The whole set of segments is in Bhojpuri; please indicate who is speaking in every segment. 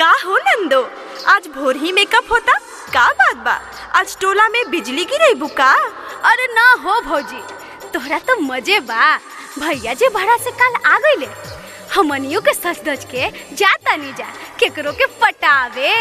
Speaker 1: का हो नंदो आज भोर ही मेकअप होता का बात बा आज टोला में बिजली गिरे बुका
Speaker 2: अरे ना हो भौजी तोहरा तो मजे बा भैया जी भाड़ा से कल आ गईले हमनियों के सच धज के जाता नहीं जा केकरो के पटावे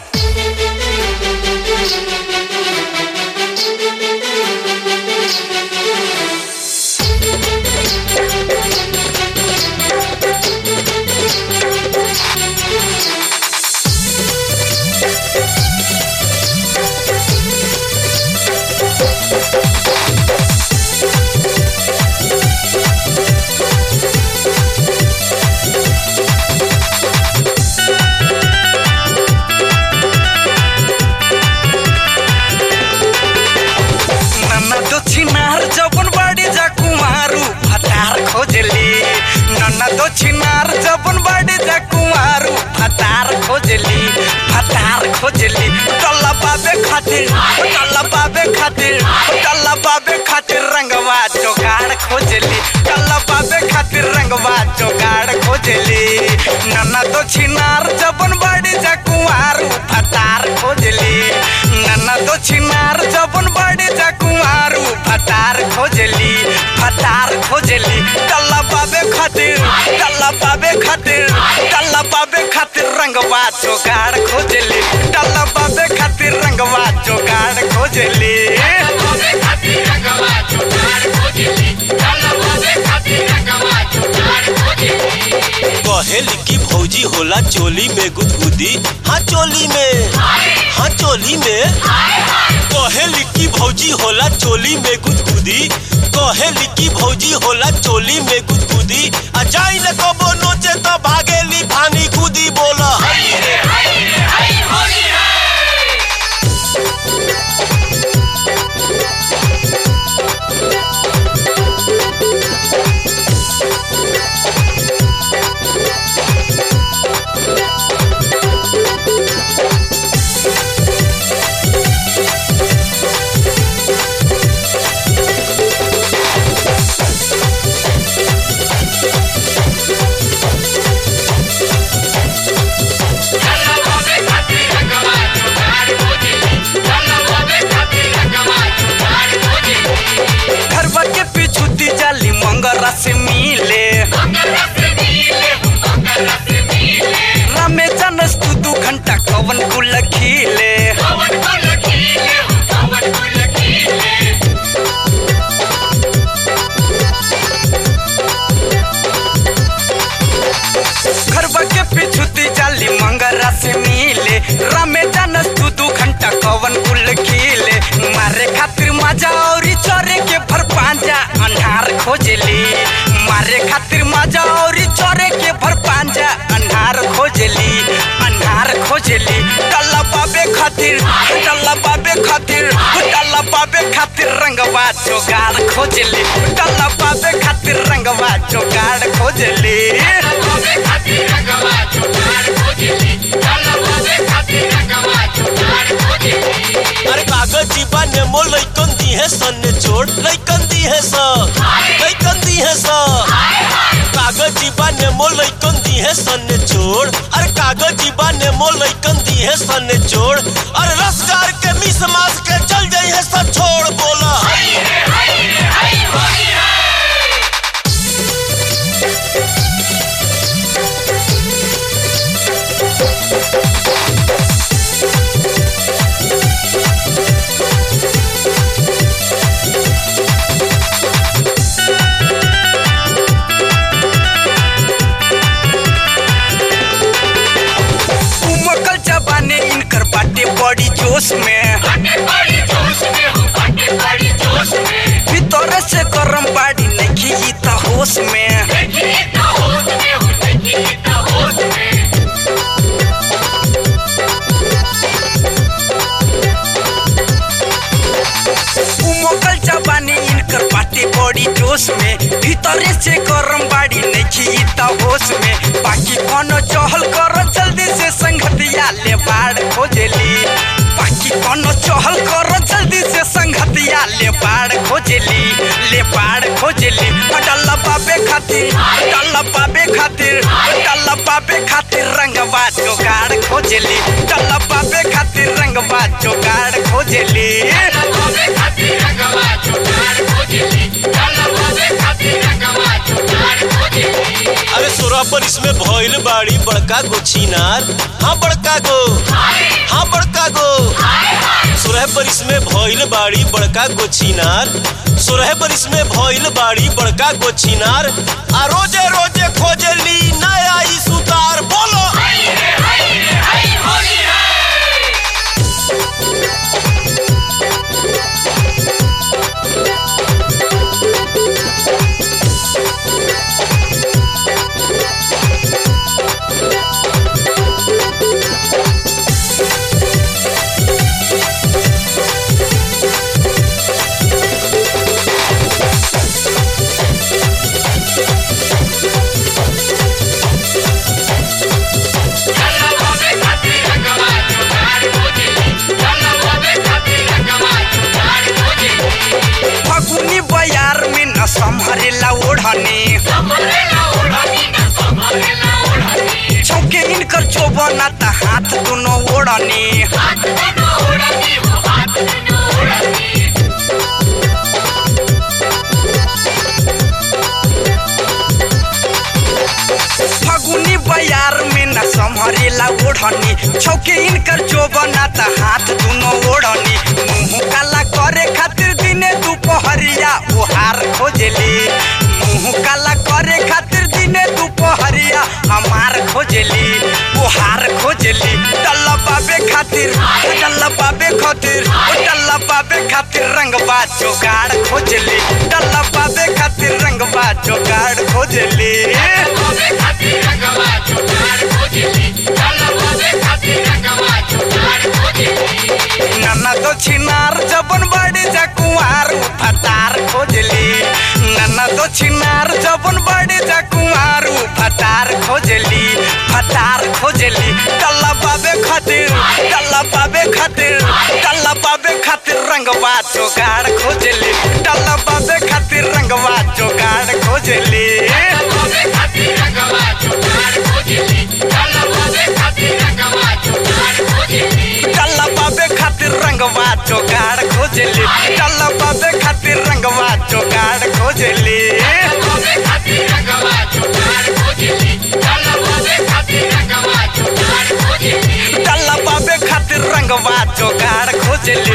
Speaker 3: नन्ना दक्षिणार जबन बाड़ी जा कुमारू फटार खोजली नन्ना दक्षिणार जबन बाड़ी जा कुमारू फटार खोजली फटार खोजली टल्ला बाबे खातिर टल्ला बाबे खातिर टल्ला बाबे खातिर रंगवा जोगाड़ खोजली टल्ला बाबे खातिर रंगवा जोगाड़ खोजली नन्ना दक्षिणार जबन बाड़ी जा कुमारू फटार खोजली नन्ना दक्षिणार जबन बाड़ी जा कुमारू फटार खोजली फटार खोजली टल्ला बाबे खातिर टल्ला बाबे खातिर टल्ला बाबे खातिर रंगवा जोगाड़ खोजली टल्ला बाबे खातिर रंगवा जोगाड़ खोजली
Speaker 4: कहेली की भौजी होला चोली में गुदगुदी हाँ चोली में हाँ चोली में कहेली की भौजी होला चोली में गुदगुदी कहेली की भौजी होला चोली में गुदगुदी आ जाई न कबो नोचे तो भागेली फानी कूदी बोला
Speaker 3: घरवा के पीछू दी जाली मंगरा से मिले रामे जानस तू दू घंटा कवन कुल खिले घरवा के पीछू दी जाली मंगरा से मिले रामे जानस तू दू घंटा कवन कुल खिले मारे खातिर मजा औरी चोरे के भर पांजा अन्हार खोजली मारे खातिर मजा औरी चोरे के भर पांजा अन्हार खोजली अन्हार खोजली टल्ला बाबे खातिर टल्ला बाबे खातिर टल्ला बाबे खातिर रंगवा जोगाड़ खोजली टल्ला बाबे खातिर रंगवा जोगाड़ खोजली
Speaker 4: अरे कागज जीबा नेमो लइकन दी है सन ने छोड़ लइकन दी है स लइकन दी है स कागज जीबा नेमो लइकन दी है सन ने छोड़ अरे कागज जीबा नेमो लइकन दी है सन ने छोड़ अरे रसगार के मिस मास के चल जाई है सब छोड़ बोला
Speaker 3: उमकल जबाने इनकर बाटे बड़ी जोश में भीतर से गरम बाड़ी नहीं ई त होश में उमकल जबाने इनकर बाटे बड़ी जोश में भीतर से गरम बाड़ी नहीं ई त होश में बाकी कोनो चहल कर जल्दी से संगतिया ले बाड़ खोजली बाकी कोनो चहल कर जल्दी से संगतिया ले बाड़ खोजली ले बाड़ खोजली डल्ला बाबे खातिर डल्ला बाबे खातिर डल्ला बाबे खातिर रंगवा जोगाड़ खोज जोगाड़ खोजली
Speaker 4: अरे सोरह पर इसमें भइल बाड़ी बड़का गो छिनार हाँ बड़का गो हाँ बड़का गो सोरह पर इसमें भइल बाड़ी बड़का गो छिनार सोरह पर इसमें भइल बाड़ी बड़का गो छिनार आ रोजे रोजे खोजली नया ई सुतार बोलो
Speaker 3: फगुनी बयार में न संभरेला ओढ़नी चौके इनकर चोबना त हाथ दुनो ओढ़नी फगुनी बयार में न संभरेला ओढ़नी चौके इनकर चोबना त हाथ दुनो ओढ़नी मुंह काला करे खातिर दिने दुपहरिया ओहार खोजली मुंह काला करे खातिर दिने दुपहरिया हमार खोजली ओहार खोजली डल्ला बाबे खातिर डल्ला बाबे खातिर ओ डल्ला बाबे खातिर रंगबा जोगाड़ खोजली डल्ला बाबे खातिर रंगबा जोगाड़ खोजली नन्ना तो छिनार जबन बड़ी जा कुंवार फटार खोजली नन्ना तो छिनार जबन बड़ी जा कुंवार फटार खोजली फटार खोजली टल्ला बाबे खातिर टल्ला बाबे खातिर टल्ला बाबे खातिर रंगवा जोगाड़ खोजली टल्ला बाबे खातिर रंगवा जोगाड़ खोजली टल्ला बाबे खातिर रंगवा जोगाड़ खोजली टल्ला बाबे खातिर रंगवा जोगाड़ खोजली टल्ला बाबे खातिर रंगवा जोगाड़ खोजली